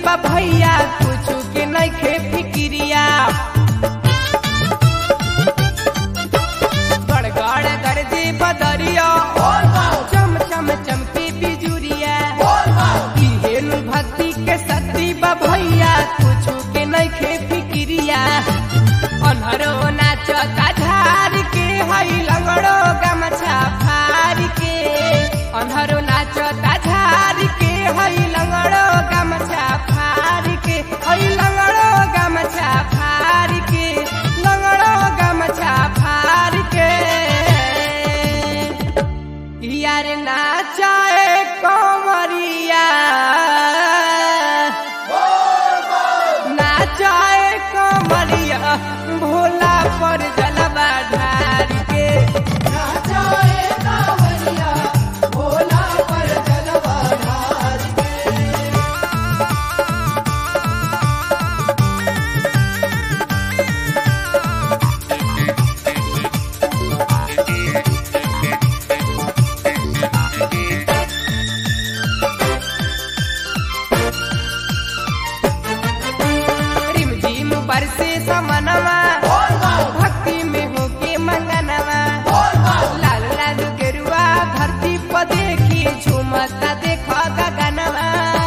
बा भैया कुछ के नइखे फिक्रिया गड़गड़ गरजे बदरिया चम चम चमके बिजुरिया इहेनु भक्ति के शक्ति बा भैया कुछ के नइखे फिक्रिया अनहरो नाचता झार के हई लंगड़ो गमछा फार के अनहरो नाचता झार के हई लंगड़ो गमछा फार के हई लंगड़ो गमछा फार के लंगड़ो गमछा फार के यार नाचाए कमरिया नाचाए कमरिया भोला पर जलवा ढार के नाचाए कांवरिया भोला पर जलवा ढार रिम झिम बरसे समनवा भक्ति में होके मंगनवा लाल लाल गेरुआ धरती पर देखी झूमता देखो गगनवा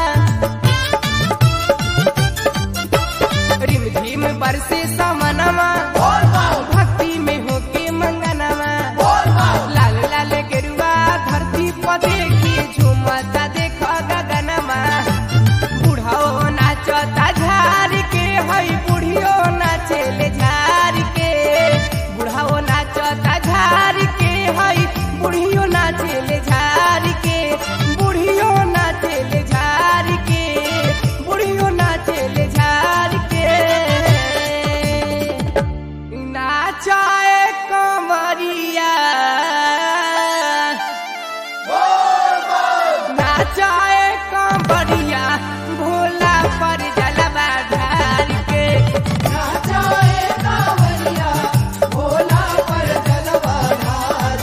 रिम झिम बरसे समनवा भक्ति में होके मंगनवा लाल लाल गेरुआ धरती पर देखी झूमता देखो गगनवा बुढ़ाओ नाचता झार के हई बुढ़ियो नाचेले झार के बुढ़ाओ नाचता झार के हई बुढ़ियो नाचेले झार के बुढ़ियो नाचेले झार के बुढ़ियो नाचेले झार के नाचाए कमरिया नाचाए कमरिया भोला पर जलवा ढार के नाचाए कांवरिया भोला पर जलवा ढार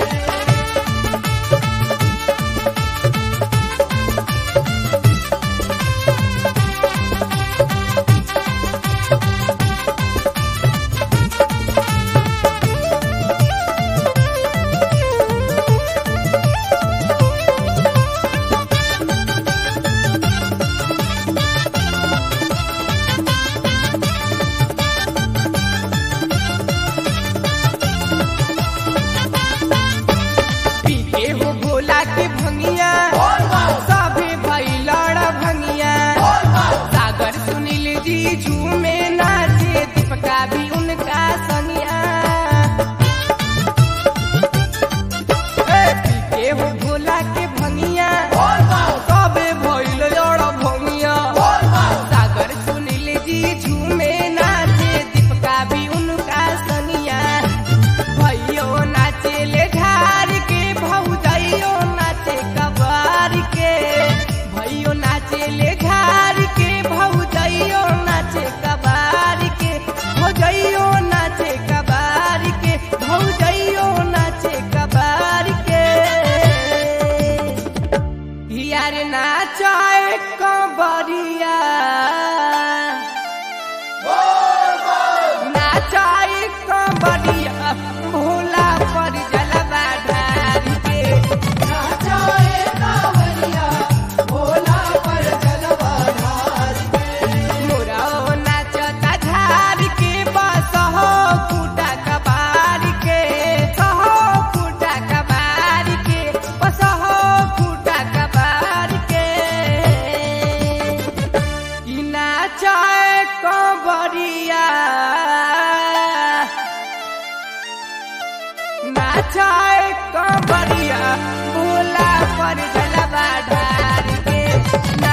पीके हो भोला के भंगिया सभे भई लड़ भंगिया सागर सुनील जी झूमे नाचे दीपका भी उनका संगिया ए, पीके हो भोला के भंगिया सभे भइल लड़ भंगिया सागर सुनील जी झूमे नाचे दीपका भी उनका संगिया भैयो नाचेले ढार के भौजाइयो नाचे कबार के भैयो नाचेले ढार के भौजाइयो नाचे कबार के भौजाइयो नाचे कबार के भौजाइयो नाचे कबार के यार नाचाए कबरिया नाचाई कबरिया भोला पर जलवा ढार के नाचाए कांवरिया भोला पर जलवा ढार मोराओ नाचता झार के बस हो फूटा कबार के सहो फूटा कबार के बस हो फूटा कबार के ई नाचाए कबरिया नाचाए कबरिया भोला पर जलवा ढार के